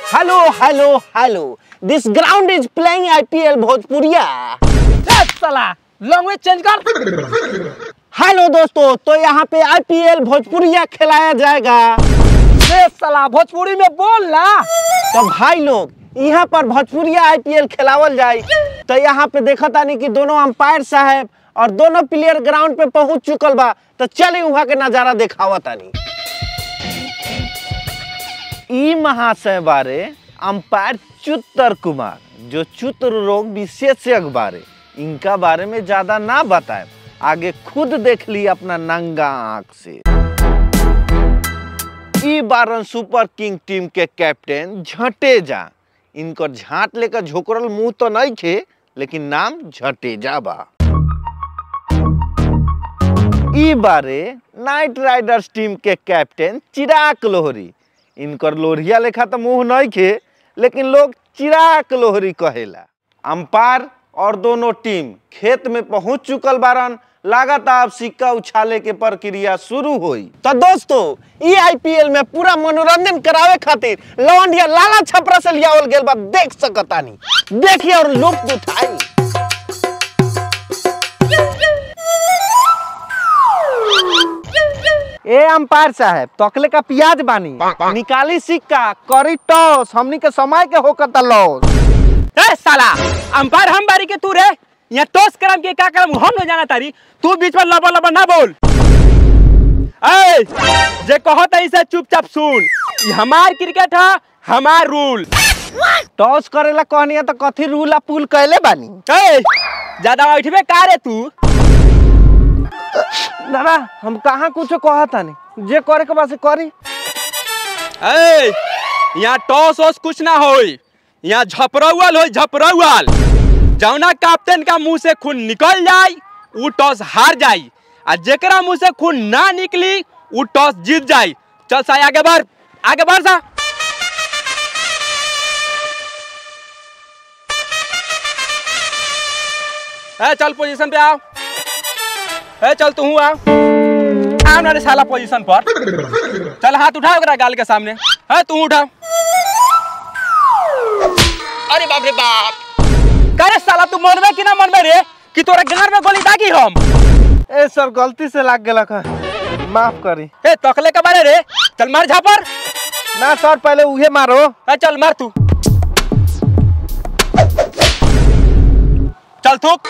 Hello, hello, hello. This ground is playing IPL Bhojpuriya. ए, साला language change कर hello दोस्तों तो यहाँ पे आईपीएल भोजपुरिया खिलाया जाएगा ए, साला भोजपुरी में बोल ना तो भाई लोग यहाँ पर भोजपुरिया आईपीएल खिलावल जाए तो यहाँ पे देखा तानी कि दोनों अंपायर साहब और दोनों प्लेयर ग्राउंड पे पहुंच चुकल बा तो चले वहाँ के नजारा देखावा तानी ई महाशय बारे अंपायर चुत्तर कुमार जो चुत्र रोग विशेषज्ञ बारे इनका बारे में ज्यादा ना बताए आगे खुद देख ली अपना नंगा आंख से ई बारन सुपर किंग टीम के कैप्टन झटेजा इनकर झाट लेकर झोकरल मुंह तो नहीं खे लेकिन नाम झटेजा बा ई बारे नाइट राइडर्स टीम के कैप्टन चिराग लोहरी इनकर लोहरिया लेखा तो मुंह नहीं खे लेकिन लोग चिराग लोहरी कहेला अंपायर और दोनों टीम खेत में पहुंच चुकल बारन लगातार अब सिक्का उछाले के प्रक्रिया शुरू हुई तो दोस्तों ई आईपीएल में पूरा मनोरंजन करावे खातिर लवंडिया लाला छपरा से लियावल गेल बा देख सकतानी देखिए और लुत्फ उठाई ए अंपायर साहब तकले का प्याज बानी निकाली सिक्का करी टॉस हमनी के समय के होकर लॉस ए साला अंपायर हम बारी के तू रे यहाँ टॉस करम के का करम हम न जाना तारी तू बीच में लबा लबा ना बोल ए जे कहत है इसे चुपचाप सुन ये हमार क्रिकेट है हमार रूल टॉस करेला कहनी तो कथी रूल आ पुल कैले बानी ए ज्यादा उठबे का रे तू दादा हम कहाँ कुछ कहता नहीं जे करे के बस करी ए यहाँ टॉस वॉस कुछ ना होई यहाँ झपरौल होई झपरौल जौना कैप्टन का मुंह से खून निकल जाई उ टॉस हार जाई आ जेकरा मुंह से खून ना निकली उ टॉस जीत जाई चल साई आगे बढ़ आगे बढ़ सा ए चल पोजीशन पे आओ ए चल तू आओ आओ ना रे साला पोजीशन पर चल हाथ उठा ओकरा गाल के सामने है तू उठा अरे बाप रे बाप करे साला तू मनबे कि ना मनबे रे कि तोरा गार में गोली दागी हम ए सर गलती से लाग गेला का माफ करी ए तकले के बारे रे चल मार झापर ना सर पहले उहे मारो ए चल मार तू चल थूक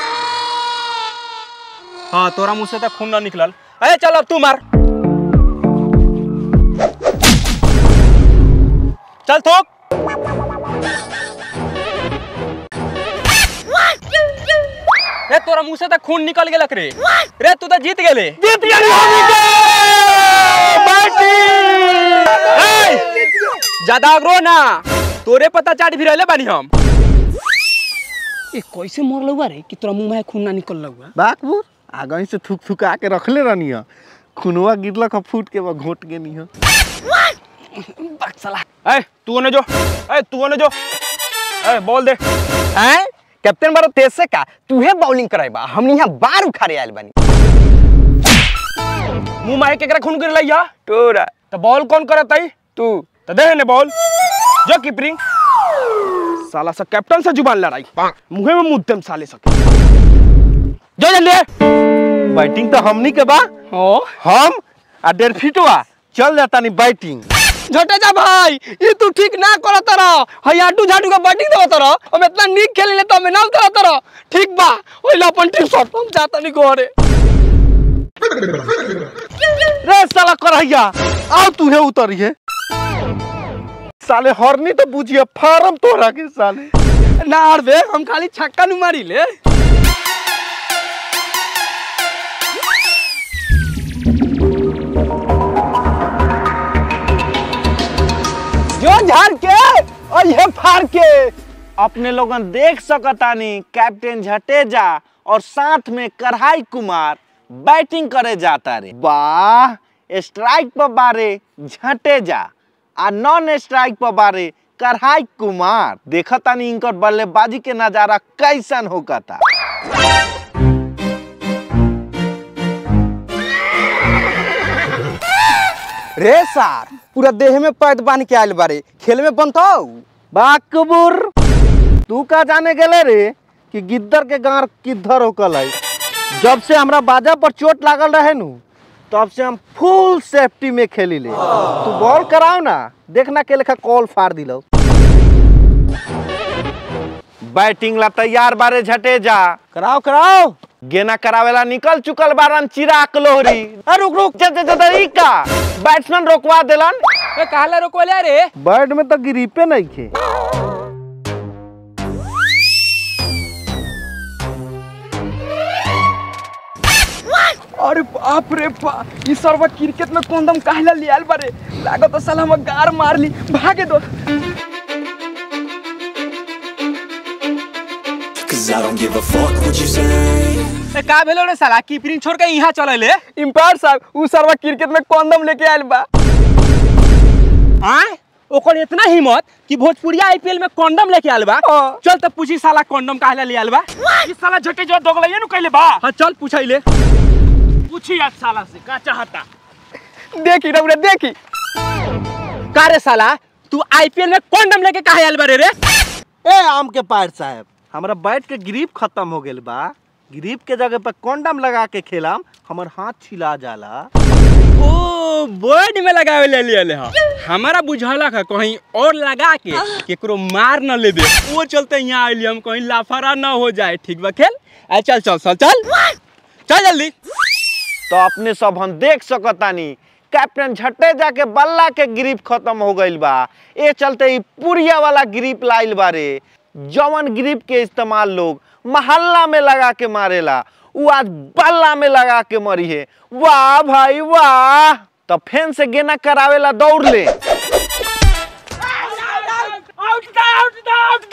हाँ तोरा मुंह से तो खून ना निकलल ए चल अब तू मार चल थूक रे तोरा मुंह से तो खून निकल गेलक रे रे तू तो जीत गेले जीत गए ए! ज्यादा अग्रो ना तोरे पता चाट भी रहले बानी हम ए कैसे मर लुआ रे कि तोरा मुंह में खून ना निकल लुआ बाकबूर आगे से थुक थुका के रखले रहनी है खुनवा गिरलक ह फूट के बा घोट के नहीं बाक साला ए तू ओने जो ए तू ओने जो ए बॉल दे हैं कैप्टन बारो तेज से का तूहे बॉलिंग कराइबा हमनी यहां बार उखाड़े आइल बानी मुंह मारे केकरा खून गिर लइया तोरा तो बॉल कौन करत आई तू तो दे ने बॉल जो कीपरिंग साला सा कैप्टन से जुबान लड़ाई मुंह में मुद्दम साले सके जो जल्दी बैटिंग तो हमनी के बा हो हम आ डेढ़ फीटवा चल जाता नहीं बैटिंग झटे जा भाई ये तू ठीक ना करत रह हई आटू झाटू का बैटिंग देवत रह हम इतना नीक खेले ले तो हमें ना करत रह ठीक बा ओइला अपन टीम शॉट हम जाता नहीं घरे रे साला करैया आओ तू है उतरिए साले हरनी तो बुझिए फार्म तोरा के साले ना अरबे हम खाली छक्का नु मारी ले जो झाड़ के और ये फाड़ के अपने लोगन देख सकतानी कैप्टन झटेजा और साथ में कढ़ाई कुमार बैटिंग करे जाता रे वाह स्ट्राइक पर बारे झटेजा आ नॉन स्ट्राइक पर बारे कढ़ाई कुमार देखतानी इनकर बल्लेबाजी के नजारा कैसन होकता रे सार पूरा देह में पैद बांध के आइल बारे खेल में बनतो बाकबुर तू का जाने गेले रे कि गिद्दर के गार किधर होकल है जब से हमरा बाजा पर चोट लागल रहे नु तब से हम फुल सेफ्टी में खेली ले तू बॉल कराओ ना देखना के लेखा कॉल फाड़ दिलो बैटिंग ला तैयार बारे झटे जा कराओ कराओ गेना करावेला निकल चुकल बारन चिराग लोहरी अरे रुक रुक जा जा जा ई का बैट्समैन रोकवा देलन ए कहला रोकवले रे बैट में तो गिरीपे नहीं खे अरे बाप रे बा ई सरवा क्रिकेट में कोंदम काहेला लियाल बारे लागत तो साला हम गार मार ली भागे दो Cause I don't give a fuck what you say. ए का भेलो रे साला कीपरिंग छोड़ के यहाँ चले इम्पायर साहब ऊ सरवा क्रिकेट में कोंदम लेके आयल बा आय ओकर इतना हिम्मत कि भोजपुरिया आईपीएल में कंडम लेके आल बा हाँ। चल त पूछी साला कंडम काहेला ले आल बा इस साला झटे जो दोगलैया नु कहले बा हाँ चल पूछैले पूछी आज साला से का चाहता देखी रउरे देखी का रे साला तू आईपीएल में कंडम लेके काहे आल बारे रे ए आम के पार साहब हमरा बैट के ग्रिप खत्म हो गेल बा ग्रिप के जगह पर कंडम लगा के खेलाम हमर हाथ छिला जाला ओ बर्ड में लगावे ले लिया हा हमारा बुझाला का कहीं और लगा के केकरो मार न ले दे वो चलते यहाँ आइली हम कहीं लाफारा न हो जाए ठीक बा खेल आ चल चल चल चल चल जल्दी तो अपने सब हम देख सकतानी कैप्टन झट्टे जाके बल्ला के ग्रिप खत्म हो गईल बा ए चलते ई पुड़िया वाला ग्रिप लाइल बारे जवन ग्रिप के इस्तेमाल लोग मोहल्ला में लगा के मारेला उ आज बल्ला में लगा के मरी है वाह भाई वाह तो फैन से गेना करावेला दौड़ ले out out out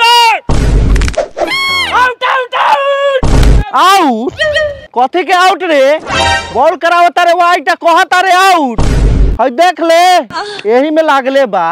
out out out out कथी के आउट रे बॉल करावता रे वाइटा कहता रे आउट हई देख ले यही में लागले बा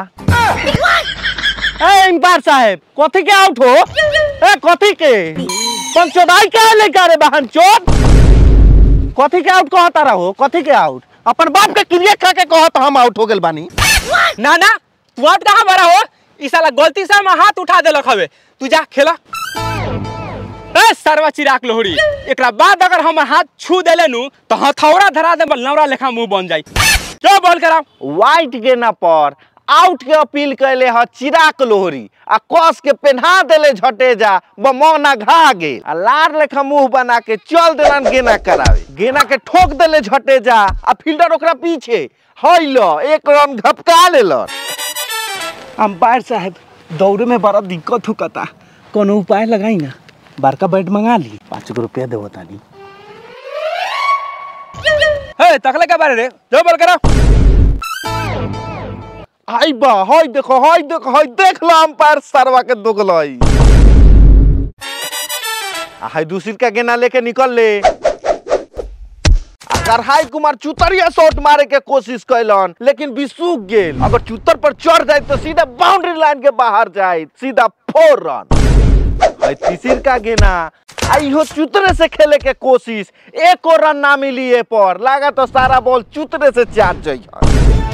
ए अंपायर साहब कथी के आउट हो ए कथी के पंचोदाई के लेकर रे बहन चोट कथी के आउट कहता रहो कथी के आउट अपन बाप के क्रिया खा के कहत हम आउट हो गेल बानी ना ना तू आउट कहाँ बड़ा हो ई साला गलती से हम हाथ उठा देलक हवे तू जा खेला ए सरवा चिराग लोहड़ी एकरा बाद अगर हम हाथ छू देले नु तो हथौड़ा धरा दे नवरा लेखा मुंह बन जाई जो बॉल कराओ वाइट गेना पर आउट के अपील कैले ह चिराक लोहरी आ कस के पेन्हा देले झटे जा बमौना घा गेल आ लार लेखा मुंह बना के चल देलन गेना करावे गेना के ठोक देले झटे जा आ फील्डर ओकरा पीछे हईल एक रन घपका लेलन अंपायर साहब दौड़े में बड़ा दिक्कत होता कोनो उपाय लगाई ना बड़का बैट मंगा ली पाँच गो रुपया देवो तानी हे तकले के बारे रे जो बॉल कराओ आई बा हई देखो हई देखो हई देख लो अंपायर सरवा के दोगलई आ हई दूसरी का गेना लेके निकल ले अगर हाई कुमार चुतरिया शॉट मारे के कोशिश कैलन लेकिन बिसूख गेल अगर चुतर पर चढ़ जाए तो सीधा बाउंड्री लाइन के बाहर जाए सीधा फोर रन हई तीसरी का गेना आई हो चुतरे से खेले के कोशिश एक और रन ना मिली ए पर लागा तो सारा बॉल चुतरे से चाट जाइए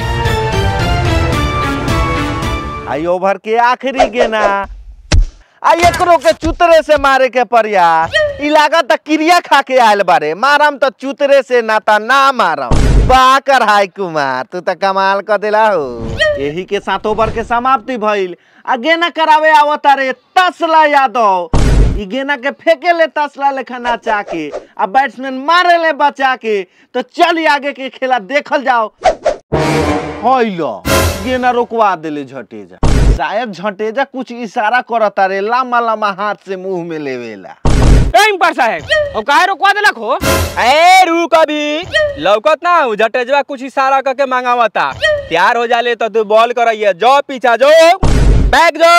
आई ओवर के आखिरी गेना आ एकरो के चुतरे से मारे के प्रयास इ लागत क्रिया खा के आयल बारे मारम तो चुतरे से ना ता ना मारम बा कर हाय कुमार तू तो कमाल कर देला हो यही के साथ ओवर के समाप्ति भइल आ गेना करावे आवता रे तसला यादव इ गेना के फेंके ले तसला लेखा नाचा के आ बैट्समैन मारे ले बचा के तो चल आगे के खेला देखल जाओ हईलो गेना रोकवा देले झटेजा शायद झटेजा कुछ इशारा करता रे लामा लामा हाथ से मुंह में लेवेला ए अंपायर साहब अब काहे रोकवा देलक हो ए रुक अभी लौकत ना हो जटेजवा कुछ इशारा करके मांगावता तैयार हो जाले तो तू बॉल करइए जो पीछा जो बैक जो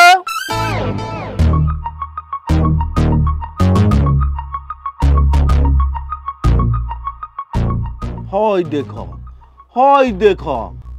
हई देखो हई देखो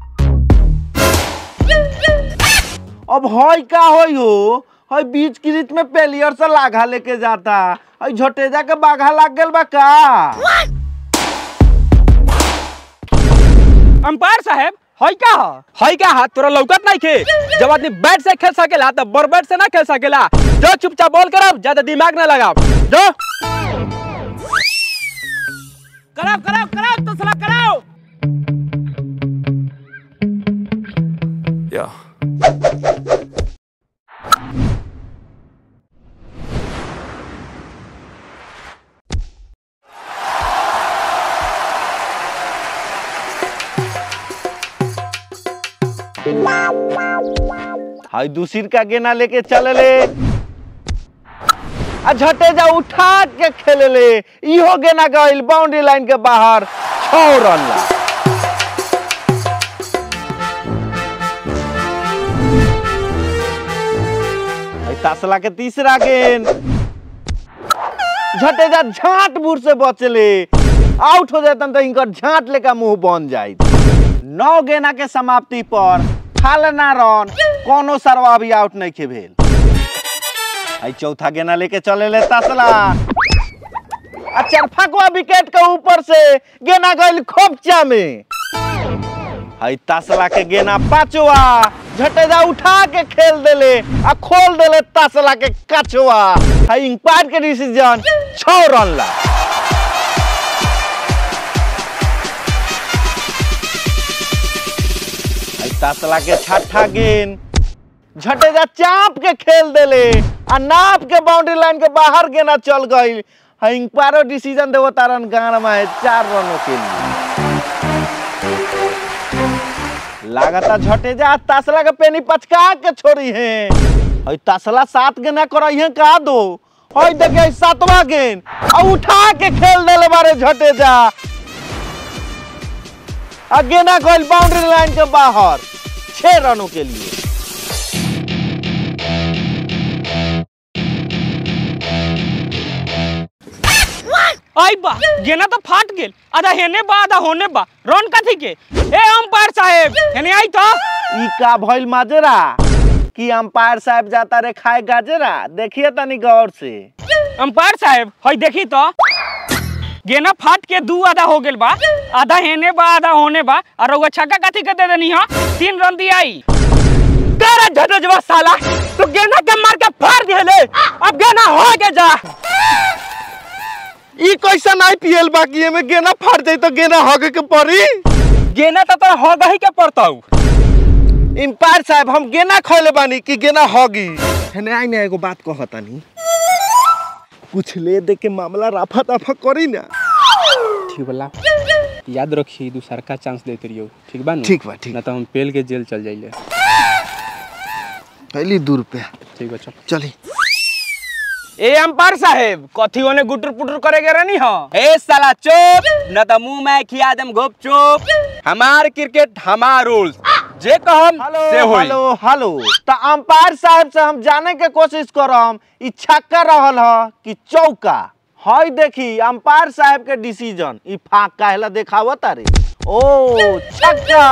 अब हई का हई हो हई बीच क्रीज में पेलियर से लाघा लेके जाता हई झटेजा के बाघा लाग गेल बा का अंपायर साहब हई का हई का हाथ तोरा लौकत नहीं खे जब आदमी बैट से खेल सकेला तो बर बैट से ना खेल सकेला जो चुपचाप बॉल करब ज्यादा दिमाग ना लगाब जो कराओ कराओ कराओ तो साला कराओ Yeah. हाई दूसरी का गेना लेके चले ले आ झटे जा उठा के खेले ले इहो गेना गइल बाउंड्री लाइन के बाहर छौ रन ला हाई तसला के तीसरा गेंद झटे जा झाट बुर से बचले आउट हो जातन तो इनकर झाट लेका मुंह बन जाई नौ गेना के समाप्ति पर फालना रन कोनो सरवा भी आउट नहीं के भेल आई चौथा गेना लेके चले ले तसला आ चरफकवा विकेट के ऊपर से गेना गइल खोपचा में हई तसला के गेना पांचवा झटेजा उठा के खेल देले आ खोल देले तसला के कछवा हई इंपायर के डिसीजन छह रन ला हई तसला के छठा गेंद झटेजा चाप के खेल देले आ नाप के बाउंड्री लाइन के बाहर गेना चल गई हई इंपायरो डिसीजन देवो तारन गान में चार रनों के लिए लागता झटे जा तसला के पेनी पचका के छोड़ी है हई तसला सात गेना करई है का दो हई देखे सातवा गेंद आ उठा के खेल देले बारे झटे जा आ गेना गइल बाउंड्री लाइन के बाहर छह रनों के लिए आई बा गेना तो फाट गेल आधा हेने बा आधा होने बा रन कथी के ए अंपायर साहेब हेने आई तो ई का भइल माजरा कि अंपायर साहब जाता रे खाए गाजरा देखिए तनी गौर से अंपायर साहेब हई देखी तो गेना फाट के दू आधा हो गेल बा आधा हेने बा आधा होने बा और रउआ छक्का कथी के दे देनी हा तीन रन दियाई तेरा झटजवा साला तू गेना के मार के फाड़ दिले अब गेना हो के जा ई कैसन आईपीएल बाकी में गेना फाट जाई तो गेना हगे के पड़ी गेना तो तोरा हो गही के पड़ताऊ अंपायर साहब हम गेना खोले बानी कि गेना हगी हेने आई ना एगो बात कहतानी कुछ ले दे के मामला राफा दफा करी ना ठीक बोला याद रखी दूसर का चांस देते रहियो ठीक बा ठीक बा, ठीक। ना तो हम पेल के जेल चल जाइले पहली दू रुपया ठीक बा चल चली ए अंपायर साहेब कथी ओने गुटर पुटर करे के रहनी हा ए साला चुप न तो मुंह में खिया दम गुप चुप हमार क्रिकेट हमार रूल्स जे कहम हेलो से होई हेलो हेलो तो अंपायर साहब से हम जाने के कोशिश करम ई छक्का रहल ह कि चौका हई देखी अंपायर साहब के डिसीजन ई फाक काहेला देखावत रे ओ छक्का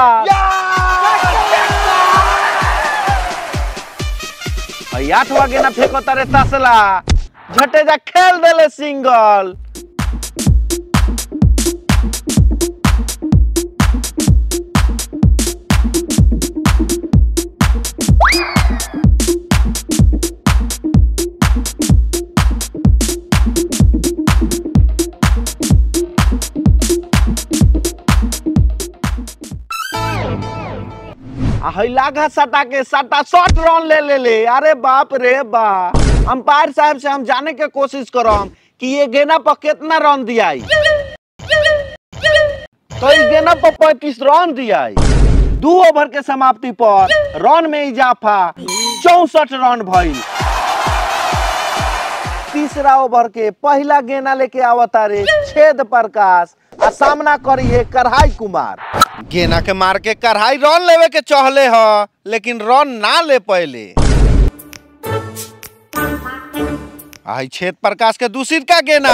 हई आठवा गेना फेंको तारे तसला झटे जा खेल देले सिंगल आ हई लागा सटा के सटा शॉट रन ले ले ले अरे बाप रे बा अंपायर साहब से हम जाने के कोशिश करम कि ये गेना पर कितना रन दियाई तो इस गेना पर पैंतीस रन दियाई दू ओवर के समाप्ति पर रन में इजाफा चौसठ रन भइल तीसरा ओवर के पहला गेना लेके आवता रे छेद प्रकाश आ सामना करी है कढ़ाई कुमार गेना के मार के कढ़ाई रन लेवे के चहले ह लेकिन रन ना ले पहले आई छेद प्रकाश के दूसरी का गेना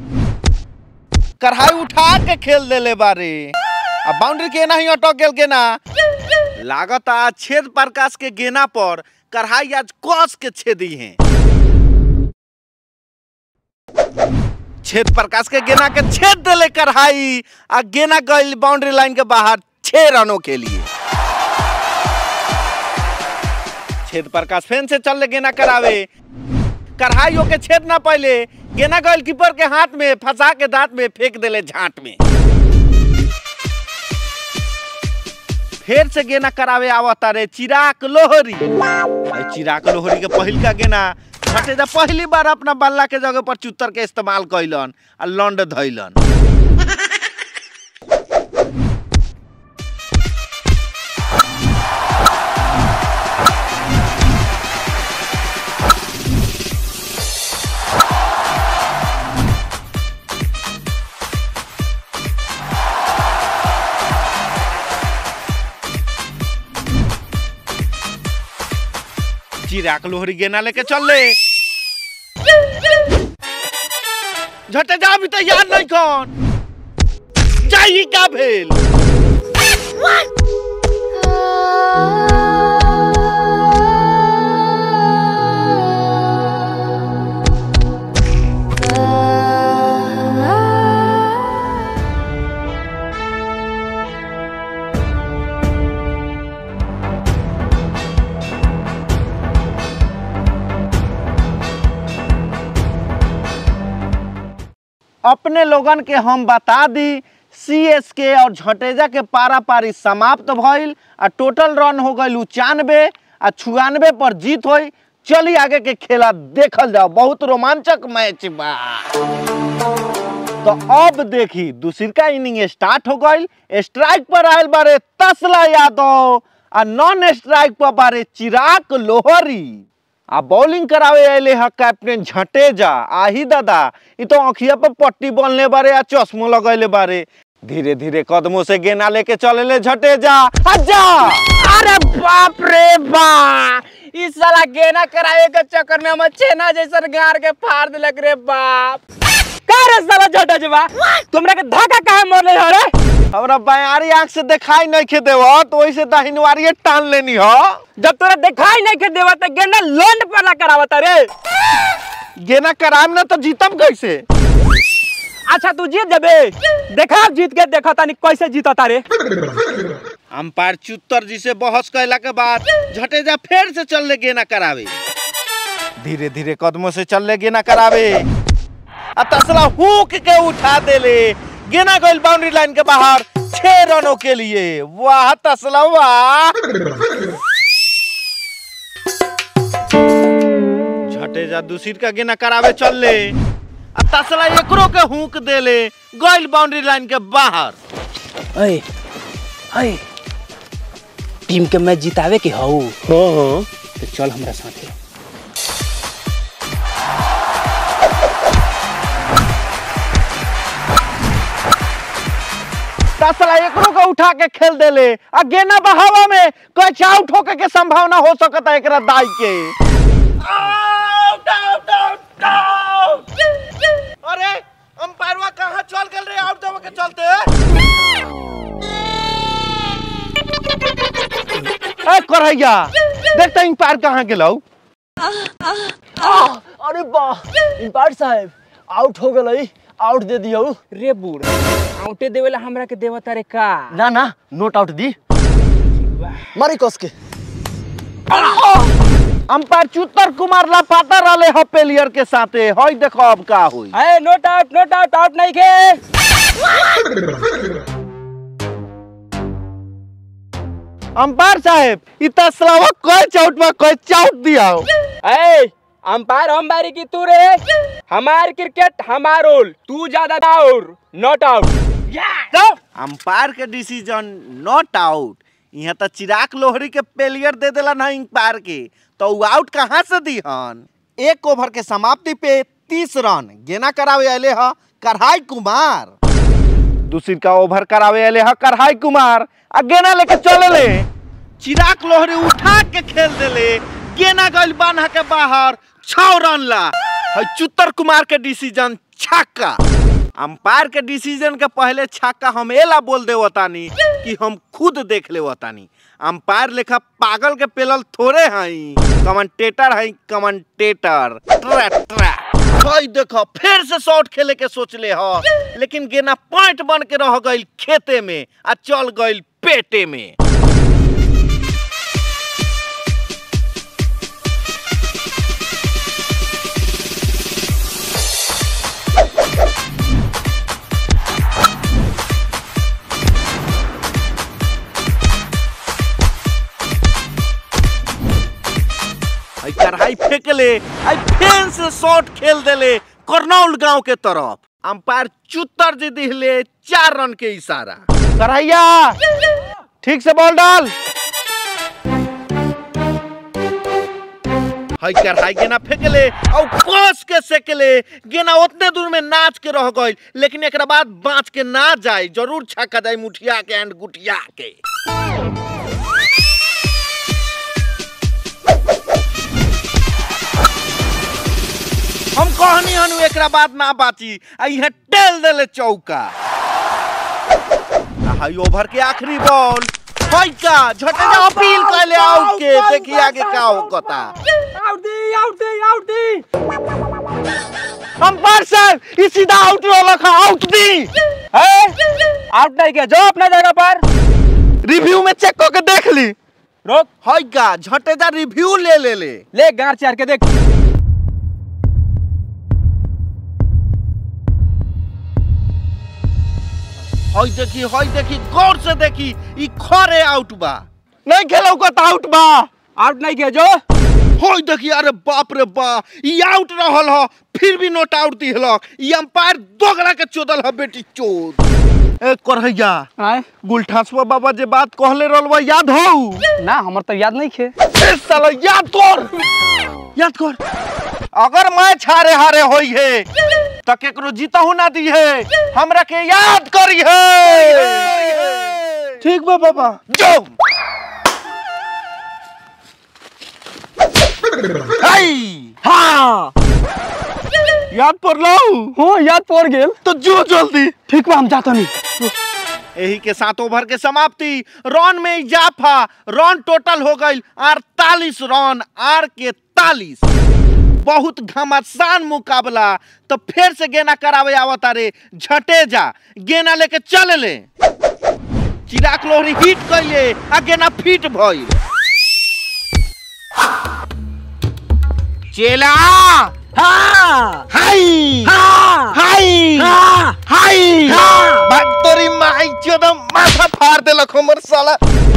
कढ़ाई उठा के खेल देले बारे अब बाउंड्री के ना ही अटक गेल गेना लागत आज छेद प्रकाश के गेना पर कढ़ाई आज कस के छेदी हैं छेद प्रकाश के गेना के छेद देले कढ़ाई आ गेना गई बाउंड्री लाइन के बाहर छह रनों के लिए छेद प्रकाश फेन से चल ले गेना करावे कढ़ाई के छेद ना पहले गेना गल कीपर के हाथ में फंसा के दांत में फेंक देले झाट में फिर से गेना करावे आवता रे चिराग लोहरी ए चिराग लोहरी के पहिल का गेना छठे जा पहली बार अपना बल्ला के जगह पर चुत्तर के इस्तेमाल कैलन आ लंड धैलन चिराग लोहरी गेना लेके चल ले झटे जा भी तैयार नहीं कौन जाई का भेल अपने लोगन के हम बता दी सी एस के और झटेजा के पारा पारी समाप्त भइल आ टोटल रन हो गई उचानवे आ छुआनवे पर जीत हुई चली आगे के खेला देखल जाओ बहुत रोमांचक मैच बा तो अब देखी दूसरी इनिंग स्टार्ट हो गई स्ट्राइक पर आयल बारे तसला यादव आ नॉन स्ट्राइक पर बारे चिराग लोहरी आ बॉलिंग करावे अले ह कैप्टन झटेजा आही दादा इ तो अखिया पर पट्टी बनले बारे आ चश्मो लगैले बारे धीरे धीरे कदमों से गेना लेके चलेले झटेजा हजा अरे बाप रे बा इस साला गेना करावे के चक्कर में हम छेना जैसन गार के फाड़ दिलक रे बाप का रे साला झटा जबा तुमरा के धक्का काहे मारले हो रे हमरा बयारी आंख से दिखाई नहीं खे देव तो वैसे दाहिनवारी टान लेनी हो जब तोरा दिखाई नहीं के देवा त गेना लोंड पर ना करावत रे गेना कराम ना तो जीतम कैसे अच्छा तू जीत जबे देखा जीत के देखा तानी कैसे जीता रे अंपायर चुत्तर जी से बहस कैला के बाद झटेजा फिर से चल ले गेना करावे धीरे धीरे कदमों से चल ले गेना करावे आ तसला हुक के उठा देले गेना गइल बाउंड्री लाइन के बाहर छह रनों के लिए वाह तसला वाह झटेजा दूसरी का गेना करावे चल ले आ तसला एकरो के हुक देले गइल बाउंड्री लाइन के बाहर अय अय टीम के मैच जितावे के हऊ हाँ हाँ तो चल हमरा साथे तसला एकरो के उठा के खेल देले आ गेना बहावा में कच आउट होके के संभावना हो सकता है एकरा दाई के आउट आउट आउट आउट अरे अंपायरवा कहां चल गेल रे आउट देवे के चलते ए करैया देखता अंपायर कहां गेलौ अरे वाह इंपायर साहब आउट हो गई आउट दे दियो रे बूढ़ आउटे देवेला हमरा के देवता रे का ना ना नोट आउट दी मारी कस के अंपायर चुत्तर कुमार लापाता रहले ह पेलियर के साथे हई देखो अब का होई अरे not out not out out नहीं के अंपायर साहब इ तसलावा कोई चौट में कोई चौट दिया ए अंपायर हम बारी की तू रे हमार क्रिकेट हमार रोल तू ज्यादा आउट नॉट आउट अंपायर के डिसीजन नॉट आउट यहाँ तो चिराग लोहरी के पेलियर दे देला ना अंपायर के तो उ आउट कहाँ से दीहन एक ओवर के समाप्ति पे तीस रन गेना करावे अले ह करहाई कुमार दूसरी का ओवर करावे अले ह करहाई कुमार आ गेना लेके चले ले चिराग लोहरी उठा के खेल देले गेना गइल बान्हा के बाहर छह रन ला हई चुत्तर कुमार के डिसीजन छक्का अंपायर के डिसीजन के पहले छक्का हम एला बोल दे तानी कि हम खुद देख ले तानी अंपायर लेखा पागल के पेलल थोड़े हई कमेंटेटर हई कमेंटेटर ट्रा ट्रा हई देखो फिर से शॉट खेले के सोचले ह लेकिन गेना पॉइंट बन के रह गइल खेते में आ चल गइल पेटे में आई कढ़ाई फेंकले आई फेन से शॉट खेल देले करनौल गांव के तरफ अंपायर चुत्तर जी दिहले चार रन के इशारा करैया ठीक से बॉल डाल हई कढ़ाई गेना फेंकले और कस के सेकले गेना उतने दूर में नाच के रह गई लेकिन एकरा बाद बाँच के ना जाए जरूर छक्का जाए मुठिया के एंड गुटिया के हम कहनी हनु एकरा बाद ना बाची आ इहे टेल देले चौका आ हई ओवर के आखिरी बॉल हई का झटे जा अपील कैले आउट के देखी आगे का होकता आउट दी आउट दी आउट दी अंपायर साहब ई सीधा आउट वाला खा आउट दी आउट नहीं के जो अपना जगह पर रिव्यू में चेक करके देख ली रोक हई का झटे जा रिव्यू ले ले ले ले गार चार के देख हई देखी हई देखी गौर से देखी ई खरे आउट बा नहीं खेलो को आउट बा आउट नहीं के जो हई देखी अरे बाप रे बा ई आउट रहल ह फिर भी नोट आउट दिहलक ई अंपायर दोगला के चोदल ह बेटी चोद ए करहैया आए गुलठासवा बाबा जे बात कहले रहलवा याद हौ ना हमर तो याद नहीं खे ए साला याद कर याद कर अगर मैच हारे हारे होई है तो केकरो जीतहु ना दी है हमरा के याद करी है ठीक बा बाबा जो हाय हाँ याद पड़लो हो याद पड़ गेल तो जो जल्दी ठीक बा हम जाता नहीं यही के साथ ओवर के समाप्ति रन में इजाफा रन टोटल हो गई अड़तालीस रन आर के तालीस बहुत घमासान मुकाबला तो फिर से गेना करावे आवता रे झटे जा गेना लेके चल ले चिराग लोहरी हिट कैले आ गेना फिट भइल चेला हाँ हाई हाँ हाई हाँ हाई हाँ। भाग तोरी माई चोदम माथा फाड़ देलक हमर साला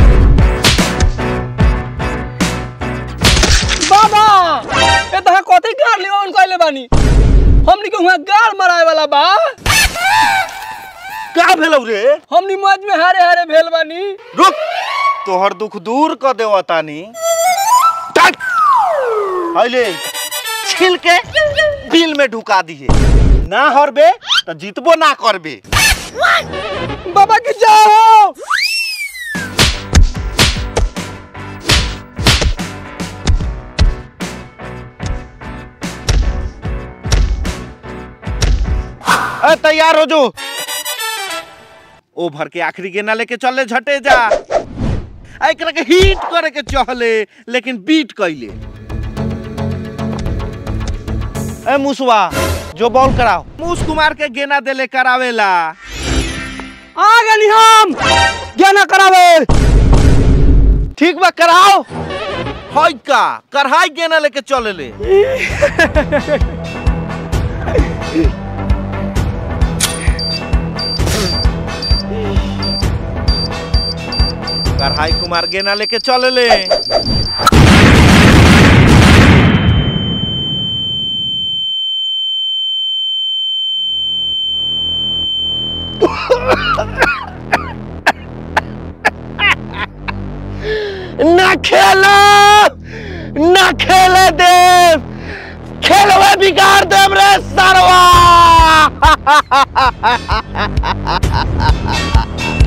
बाबा ए तहा कथी गाड़ लियो उनको आइले बानी हमनी के हुआ गाड़ मराए वाला बा का भेलौ रे हमनी मैच में हारे हारे भेल बानी रुक तोहर दुख दूर क देव तानी टक हइले छिल के बिल में ढुका दिए ना हरबे तो जीतबो ना करबे बाबा के जाओ ए तैयार हो जो ओवर के आखिरी गेना लेके चले झटे जा आ एकरा के हिट करे के चहले लेकिन बीट कैले ए मुसवा जो बॉल कराओ मूस कुमार के गेना देले करावेला आ गनी हम ज्ञाना करावे ठीक बा कराओ हई का कढ़ाई गेना लेके चले ले कढ़ाई कुमार गेना लेके चले ले ना खेलो ना खेले देव खेलवे बिगाड़ देव रे सरवा